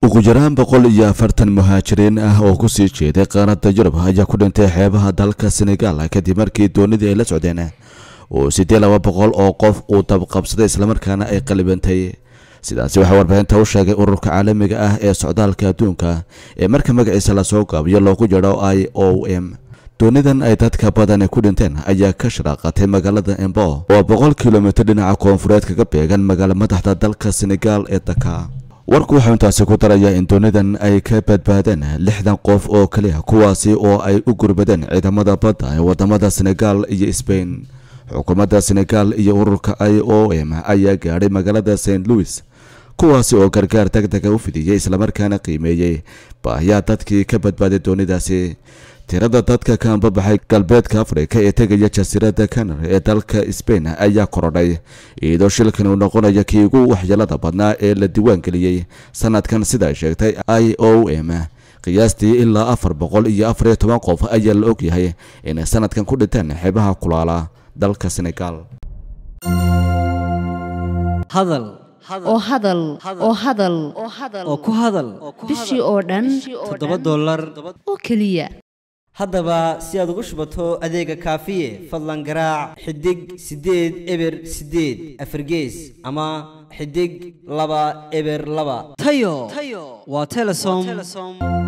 ugu yaraan boqol iyo afartan muhaajiriin ah oo kusii jeeday qaaradda yurub ayaa ku dhintay xeebaha dalka senegal kadib markii doonidii ay la socdeen uu siddeed laba boqol oo qof uu dabqabsaday islamarkaana ay qalibantay sidaasi waxaa warbaahinta u sheegay ururka caalamiga ah ee socdaalka adduunka ee marka magaciisa lasoo gaabiyo loogu jadho i o m doonidan ay dadka badani ku dhinteen ayaa ka sharaaqatay magaalada embo oo boqol kilomitir dhinaca koonfureed kaga beegan magaalo madaxda dalka senegal ee daka warku wuxuu intaasi ku darayaa in doonidan ay ka badbaadeen lixdan qof oo keliya kuwaasi oo ay u gurbadeen ciidamada badda ee wadamada senegal iyo sbain xukuumadda senegal iyo ururka i o m ayaa gaadhay magaalada st louis kuwaasi oo gargaar deg dega u fidiyey islamarkaana qiimeeyey baahiyaa dadkii ka badbaaday doonidaasi tirada dadka ka ambabaxay galbeedka afrika ee tegaya jasiiradda canary ee dalka sbain ayaa korodhay iyadoo shilkan uu noqonaya kii ugu waxyeelada badnaa ee la diiwaangeliyey sanadkan sida ay sheegtay i o m qiyaastii ilaa afar boqol iyo afar iyo toban qof ayaa la ogyahay inay sanadkan ku dhinteen xeebaha kulaala dalka senegal hadal oo hadal oo hadal oo ku hadal bishii oo dhan toddoba dollar oo keliya haddaba si aad ugu shubato adeega kaafiye fadlan garaac xidig siddeed eber siddeed afargees ama xidig laba eber laba tayo waa telesom